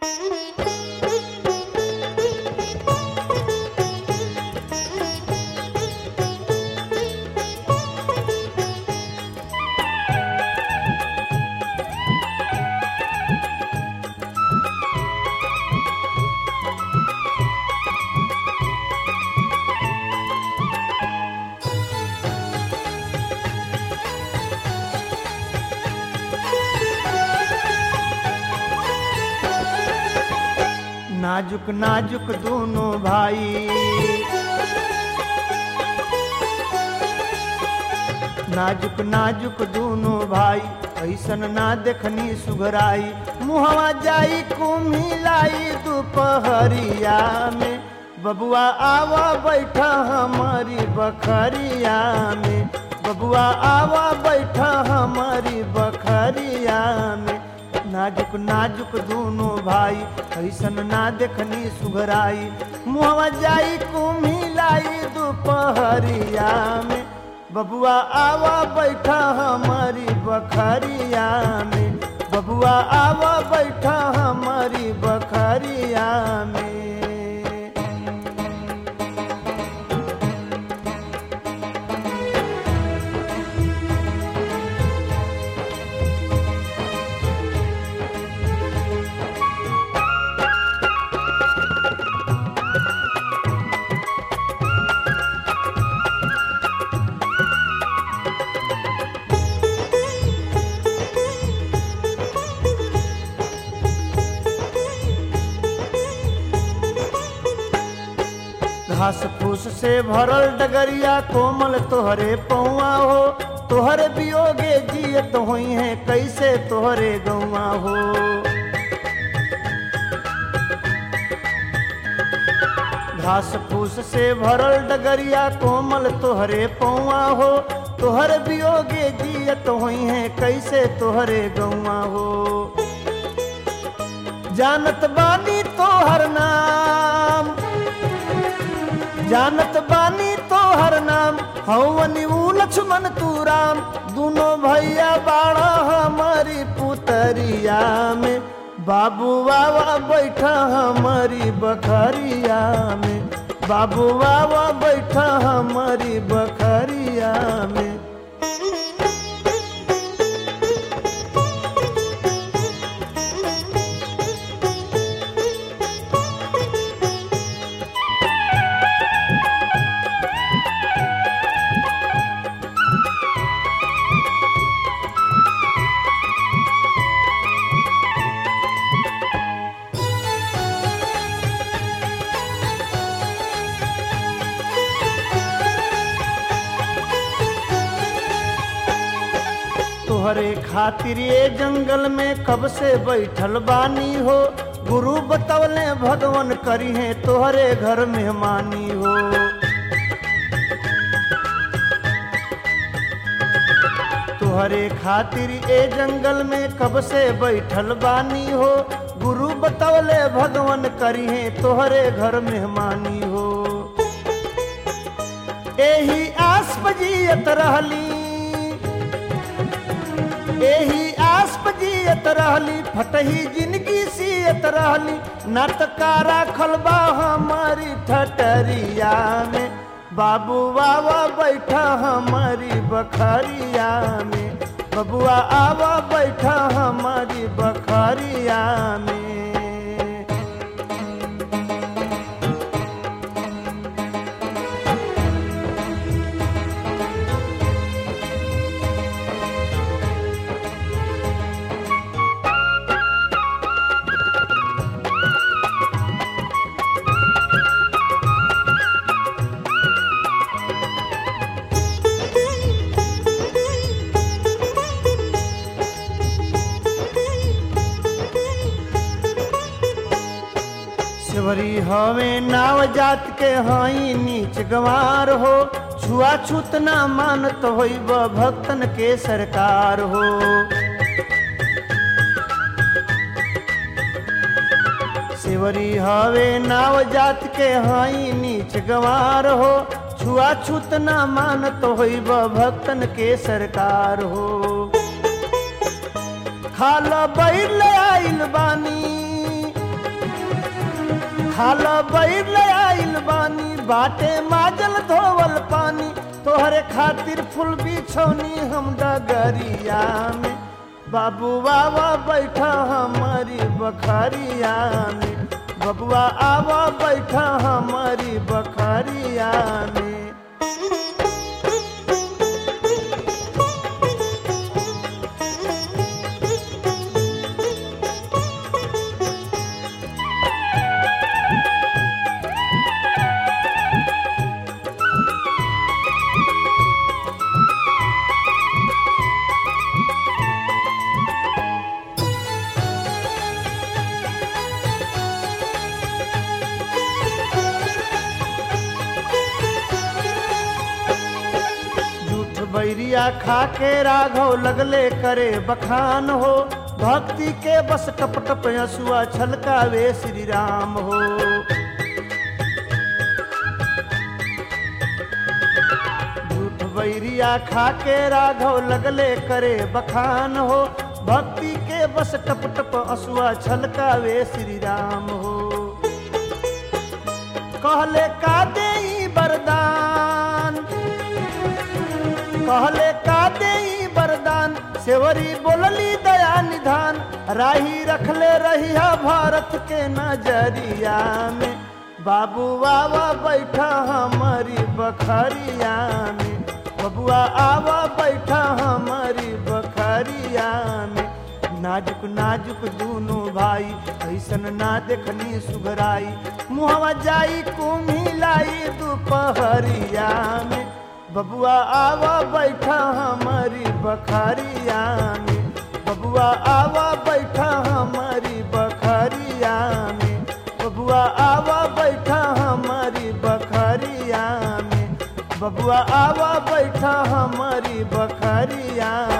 नाजुक नाजुक दोनों भाई नाजुक नाजुक दोनों भाई ऐसन ना देखनी सुघराई मुहवा जाई कुम्हिलाई दोपहरिया में बबुआ आवा बैठा हमारी बखरिया में बबुआ आवा बैठा हमारी बखरिया में नाजुक नाजुक दोनों भाई ऐसन ना देखनी सुघराई मुहवा जाई कुम्हिलाई दोपहरिया में बबुआ आवा बैठा हमारी बखरिया में बबुआ आवा बैठा हमारी बखरिया में घास फूस से भरल डगरिया कोमल तोहरे पौआ हो तोहरे बियोगे जियत हुई है कैसे तोहरे गौआ हो घास फूस से भरल डगरिया कोमल तोहरे पौआ हो तोहर बियोगे जियत हुई है कैसे तोहरे गौआ हो जानत बानी तोहर नाम जानत बानी तोहर नाम हवनी ऊ लक्ष्मण तू राम दोनों भैया बाड़ा हमारी पुतरिया में बाबू बाबा बैठा हमारी बखरिया में बाबू बाबा बैठा हमारी बखरिया में तोहरे खातिर ये जंगल में कब से बैठल बानी हो गुरु बतवले भगवान करी है तोहरे घर मेहमानी हो तोहरे खातिर ए जंगल में कब से बैठल बानी हो गुरु बतवले भगवान करी है तोहरे घर मेहमानी हो एही आस बजियत रहली एही आस बजियत रहली फटही जिंदगी सियत रहली नटकारा खलबा हमारी ठटरिया में बाबू बाबा बैठा हमारी बखरिया में बबुआ आवा बैठा हमारी बखरिया में सेवरी हवे नाव जात के हई नीच गंवार हो छुआछूत ना मानत होइब भक्तन के सरकार हो सेवरी हवे नाव जात के हई नीच गंवार हो छुआछूत ना मानत होइब भक्तन के सरकार हो खाल बैल आइल बानी खाल बैर ले आइल बानी बाटे माजल धोवल पानी तोहरे खातिर फूल बिछौनी हम डगरिया में बाबू बाबा बैठा हमारी बखरिया में बबुआ आवा बैठा हमारी बखरिया में झूठ बैरिया खा के राघव लगले करे बखान हो भक्ति के बस टप टप हसुआ छलकावे श्री राम हो झूठ बैरिया खा के राघव लगले करे बखान हो भक्ति के बस टप टप हसुआ छलकावे श्री राम हो कहले का दे वरदान कहले का दे वरदान सेवरी बोलली दया निधान राही रखले रहिया भारत के नजरिया में बाबू बाबा बैठा हमारी बखरिया में बबुआ आवा बैठा हमारी बखरिया में नाजुक नाजुक दोनों भाई ऐसन ना देखनी सुघराई मुहवा जाई कुम्हिलाई दोपहरिया में बबुआ आवा बैठा हमारी बखरिया में बबुआ आवा बैठा हमारी बखरिया में बबुआ आवा बैठा हमारी बखरिया में बबुआ आवा बैठा हमारी बखरिया